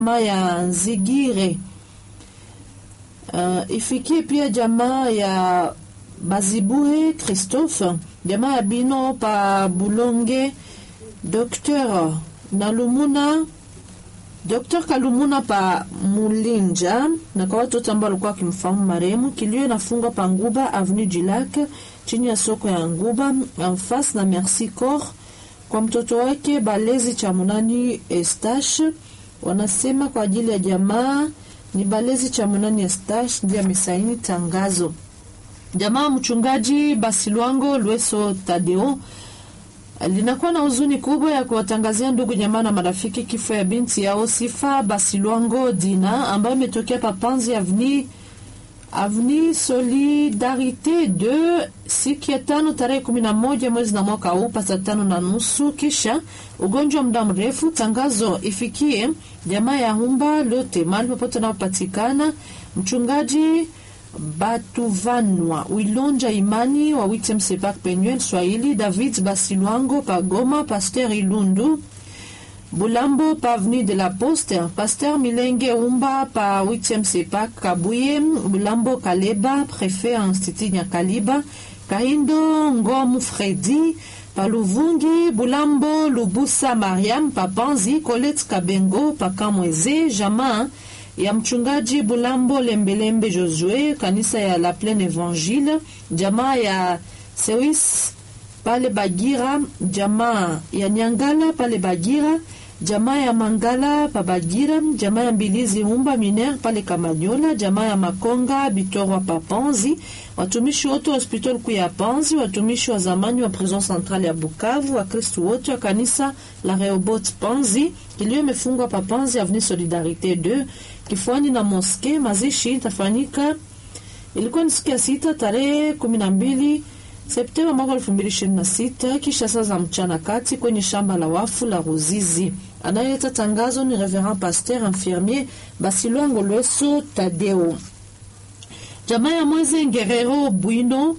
jamaa ya Nzigire. Uh, ifikie pia jamaa ya Bazibue Christophe, jamaa ya Bino pa Bulonge, Dr Nalumuna, Dr Kalumuna pa Mulinja, na kwa watoto ambao walikuwa wakimfahamu marehemu. Kilio inafungwa pa Nguba Avenue du Lac, chini ya soko ya Nguba en face na Merci Corps, kwa mtoto wake Balezi cha Munani Estache. Wanasema kwa ajili ya jamaa ni Balezi cha Munani Estache ndiye amesaini tangazo. Jamaa mchungaji Basilwango Lweso Tadeo linakuwa na huzuni kubwa ya kuwatangazia ndugu jamaa na marafiki kifo ya binti yao Sifa Basilwango Dina ambayo imetokea Papanzi Avni Avni Solidarite de siku ya tano tarehe kumi na moja mwezi na mwaka huu pasa tano na nusu kisha ugonjwa muda mrefu. Tangazo ifikie jamaa ya Humba lote mahali popote anaopatikana mchungaji Batuvanwa Wilonja Imani wa Witem Sepak Penuel Swahili David Basilwango Pagoma Pasteur Ilundu Bulambo pa Avenue de la Poste Pasteur Milenge Umba pa Witem Sepak Kabuye Bulambo Kaleba Prefet Institut Nyakaliba Kahindo Ngomu Fredi Paluvungi Bulambo Lubusa Mariam Papanzi Colette Kabengo Pakamweze Jamaa ya mchungaji Bulambo Lembelembe Josue kanisa ya La Plaine Evangile, jamaa ya Sewis pale Bagira, jamaa ya Nyangala pale Bagira, jamaa ya Mangala pa Bagira, jamaa ya Mbilizi Humba Miner pale Kamanyola, jamaa ya Makonga Bitorwa pa Panzi, watumishi wote wa hospitali kuu ya Panzi, watumishi wa zamani wa prison centrale ya Bukavu, Wakristu wote wa kanisa la Rehoboth Panzi. Kilio imefungwa pa Panzi Avenue Solidarite 2 kifuani na moske. Mazishi itafanyika ilikuwa ni siku ya sita tarehe kumi na mbili Septemba mwaka elfu mbili ishirini na sita kisha saa za mchana kati kwenye shamba la wafu la Ruzizi. Anayeleta tangazo ni Reverend Pasteur Infirmier Basilwango Lweso Tadeo. Jamaa ya Mweze Ngerero Bwino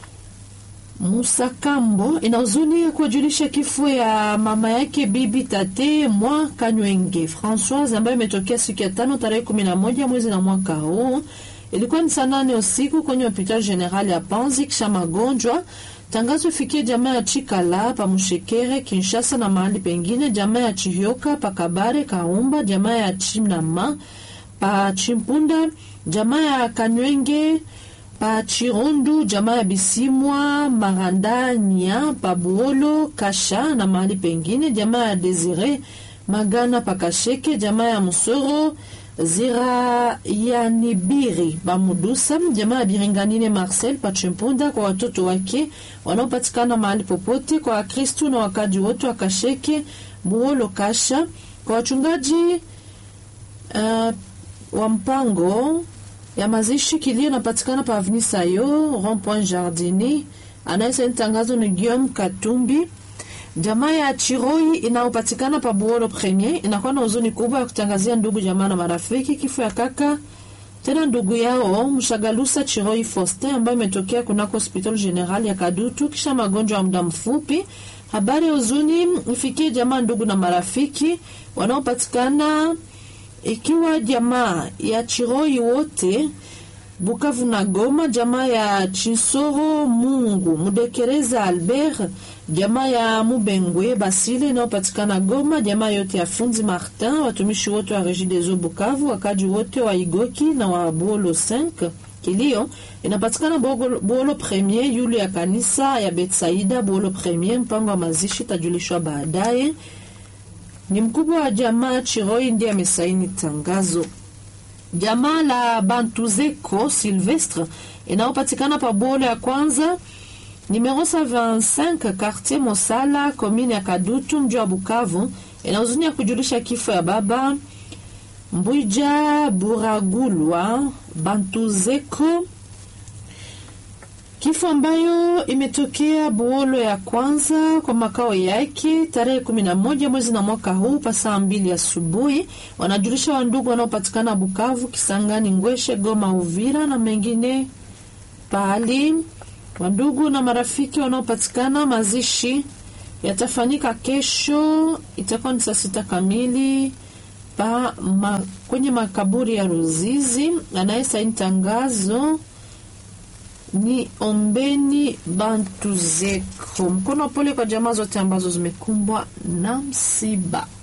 Musakambo ina huzuni ya kuwajulisha kifo ya mama yake bibi tate mwa Kanywenge Françoise ambayo imetokea siku ya tano tarehe kumi na moja mwezi na mwaka huu. Ilikuwa ni saa nane usiku kwenye hospitali general ya Panzi kisha magonjwa. Tangazo ifikie jamaa ya Chikala pa Mushekere Kinshasa na mahali pengine, jamaa ya Chihyoka pa Kabare Kaumba, jamaa ya Chinama pa Chimpunda, jamaa ya Kanywenge pa Chirundu, jamaa ya Bisimwa Marandania pa Buolo Kasha na mahali pengine, jamaa ya Desire Magana pa Kasheke, jamaa ya Musoro Zira ya Nibiri Bamudusa, jamaa ya Biringanine Marcel Pachimpunda, kwa watoto wake wanaopatikana mahali popote, kwa Wakristu na wakaji wote wa Kasheke Buolo Kasha, kwa wachungaji uh, wa mpango ya mazishi kilio napatikana pa Avenue Sayo Rond Point Jardini. Anayesaini tangazo ni Guillaume Katumbi. Jamaa ya Chiroi inayopatikana pa Buolo Premier inakuwa na huzuni kubwa ya kutangazia ndugu jamaa na marafiki kifo ya kaka tena ndugu yao Mshagalusa Chiroi Faustin ambayo imetokea kunako hospitali general ya Kadutu kisha magonjwa ya muda mfupi. Habari ya huzuni ifikie jamaa, ndugu na marafiki wanaopatikana ikiwa jamaa ya Chiroi wote Bukavu na Goma, jamaa ya Chinsoro Mungu Mudekereza Albert, jamaa ya Mubengwe Basile inayopatikana Goma, jamaa yote ya Funzi Martin, watumishi wote wa Regideso Bukavu, wakaji wote wa Igoki na wa Buolo 5. Kilio inapatikana Buolo Premier, yule ya kanisa ya Betsaida Buolo Premier. Mpango wa mazishi tajulishwa baadaye. Ni mkubwa wa jamaa Chiroi ndiye amesaini tangazo. Jamaa la Bantuzeko Silvestre inayopatikana pa Bolo ya kwanza numero 25 quartier Mosala commune ya Kadutu mji wa Bukavu ina huzuni ya kujulisha kifo ya baba Mbwija Buragulwa Bantuzeko, kifo ambayo imetokea Buolo ya kwanza kwa makao yake tarehe kumi na moja mwezi na mwaka huu pa saa mbili asubuhi. Wanajulisha wandugu wanaopatikana Bukavu, Kisangani, Ngweshe, Goma, Uvira na mengine pahali. Wandugu na marafiki wanaopatikana, mazishi yatafanyika kesho, itakuwa ni saa sita kamili pa ma, kwenye makaburi ya Ruzizi. Anayesaini tangazo ni Ombeni Bantuzeko. Mkono wa pole kwa jamaa zote ambazo zimekumbwa na msiba.